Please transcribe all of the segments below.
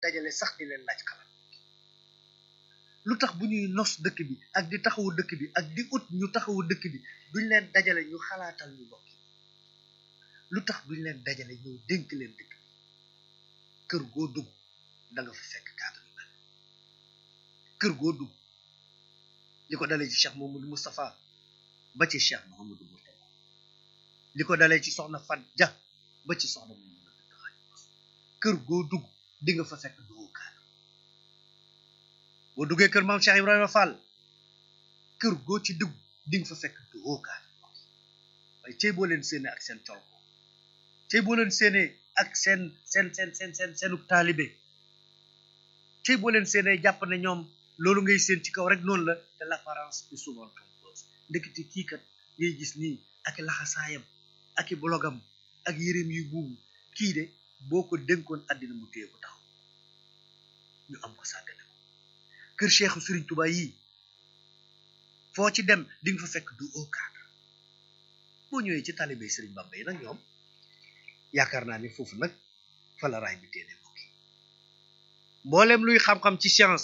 dajale sax di leen laaj xalaat lu tax bu ñuy nos dëkk bi ak di taxawu dëkk bi ak di ut ñu taxawu dëkk bi duñ leen dajale ñu xalaatal ñu bokk lu tax duñ leen dajale ñëw dénk leen dëkk bi kër goo dugg da nga fa fekk cadre yu mel kër goo dugg li ko dalee ci Cheikh Mamadou Moustapha ba ci Cheikh Mouhamadou Mourtada li ko dalee ci soxna Fat Dia ba ci soxna Mamadou kër goo dugg di nga fa fekk duggu cadre boo duggee kër maam Cheikh Ibrahima Fall kër goo ci dugg di nga fa fekk duggu cadre waaye cey boo leen séenee ak seen col ko cey boo leen séenee ak seen seen seen seen seen seenu taalibe cey boo leen séenee jàpp ne ñoom loolu ngay seen ci kaw rek noonu la te l'apparence est souvent trompeuse ndekete kii kat ngay gis nii ak i laxasaayam ak i blogam ak yéreem yu buubu kii de boo ko dénkoon àddina mu téye ko taxaw ñu am ko sàggane ko kër Cheikhu Serigne Touba yii foo ci dem di nga fa fekk du au cadre boo ñëwee ci talibé Serigne Bamba yi nag ñoom yaakaar naa ni foofu nag fa la raay bi téene mbokk yi mboolem luy xam-xam ci science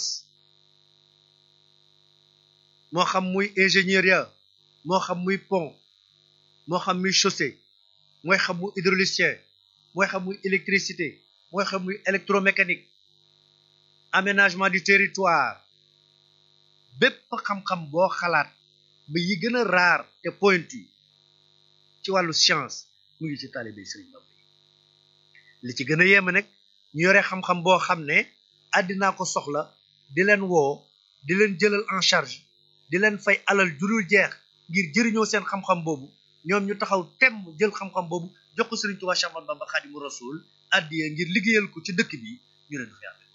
moo xam muy ingénieur ya moo xam muy pont moo xam muy chaussée mooy xam muy hydraulicien mooy xam muy électricité mooy xam muy électromécanique aménagement du territoire bépp xam-xam boo xalaat ba yi gën a raar te pointu ci wàllu science mu ngi ci talibé Serigne Bamba li ci gën a yéeme nag ñu yore xam-xam boo xam ne àddinaa ko soxla di leen woo di leen jëlal en charge di leen fay alal jurul jeex ngir jëriñoo seen xam-xam boobu ñoom ñu taxaw temm jël xam-xam boobu jox ko Serigne Touba Cheikh Ahmadou Bamba Khadimu Rasul addiye ngir liggéeyal ko ci dëkk bi ñu leen fi amee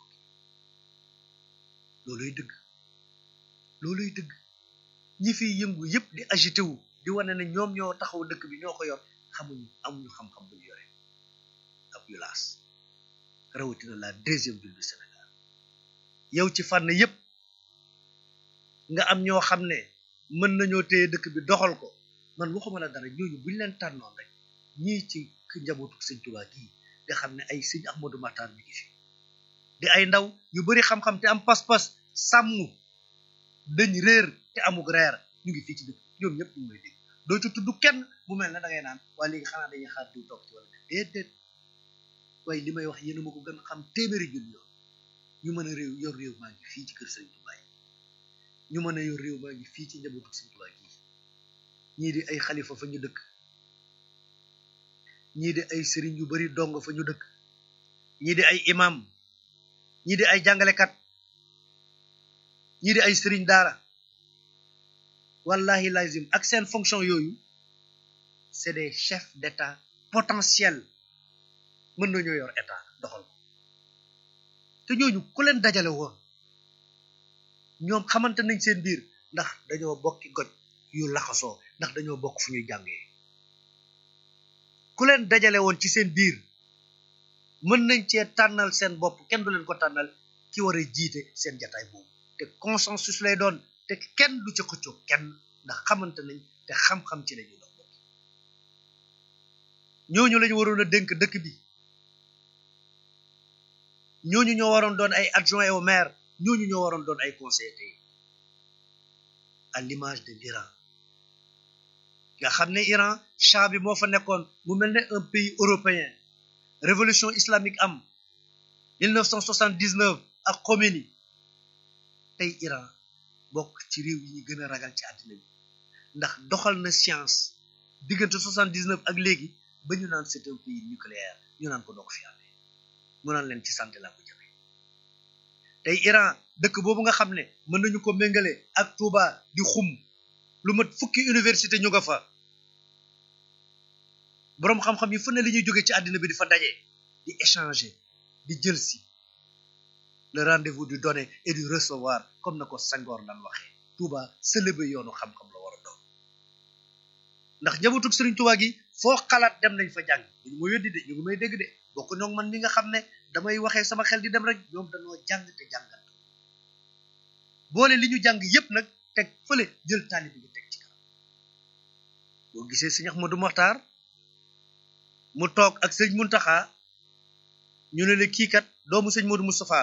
looluy dëgg looluy dëgg ñi fiy yëngu yépp di agité wu di wane ne ñoom ñoo taxaw dëkk bi ñoo ko yor xamuñu amuñu xam-xam bu ñu yore ab yulaas rawatina la deuxième ville du Sénégal yow ci fànn yépp nga am ñoo xam ne mën nañoo téye dëkk bi doxal ko man waxuma la dara ñooñu buñ leen tànnoon rek ñii ci njabootu sëñ Tuubaa gii nga xam ne ay sëñ Ahmadou Matar mi ngi fi di ay ndaw yu bari xam-xam te am pas-pas sàmm dañ réer te amug reer ñu ngi fii ci dëkk ñoom ñëpp ñu may dégg doo ci tudd kenn mu mel ne da ngay naan waaye léegi xanaa dañuy xaar diw toog ci wala déedéet waaye li may wax yéen a ma ko gën a xam téeméeri junni yoon ñu mën a réew yor réew maa ngi fii ci kër sëñ Tuubaa yi ñu mën a yor réew maa ngi fii ci njabootu sëñ Tuubaa gi ñii di ay xalifa fa ñu dëkk ñii di ay sëriñ yu bari dong fa ñu dëkk ñii di ay imam ñii di ay jàngalekat ñii di ay sëriñ daara wallahi lazim ak seen fonction yooyu c'est des chefs d'état potentiels mën nañoo yor état doxal ko te ñooñu ku leen dajale woon ñoom xamante nañ seen biir ndax dañoo bokki goj yu laxasoo ndax dañoo bokk fu ñuy jàngee ku leen dajale woon ci seen biir mën nañ cee tànnal seen bopp kenn du leen ko tànnal ki war a jiite seen jataay boobu te consensus lay doon te kenn du ci xëccoo kenn ndax xamante nañ te xam-xam ci lañuy dox bokk ñooñu lañu waroon a dénk dëkk bi ñooñu ñoo waroon doon ay adjoint au maire ñooñu ñoo waroon doon ay conseillers à l'image de l'Iran nga xam ne Iran Shah bi moo fa nekkoon mu mel ne un pays européen révolution islamique am 1979 ak Khomeini tey Iran bokk ci réew yi ñu gën a ragal ci àddina bi ndax doxal na science diggante 79 ak léegi ba ñu naan c'est un pays nucléaire ñu naan ko doog fi amee mu naan leen ci santé laa ko jëmee tey Iran dëkk boobu nga xam ne mën nañu ko méngale ak Touba di xum lu mat fukki université ñu nga fa boroom xam-xam yi fu ne li ñuy jóge ci àddina bi di fa daje di échanger di jël si le rendez-vous du donner et du recevoir comme na ko Senghor daan waxee Touba sëlëbe yoonu xam-xam la war a doon ndax njabootu Serigne Touba gi foo xalaat dem nañ fa jàng ñu ma weddi de ñu ngi may dégg de bokk ñoo man mi nga xam ne damay waxee sama xel di dem rek ñoom dañoo jàng te jàngat boole li ñu jàng yépp nag teg fële jël taalibe bi teg ci kanam boo gisee sëñ Ahmadou Mokhtar mu toog ak sëñ Muntaxa ñu ne la kii kat doomu sëñ Modou Moustapha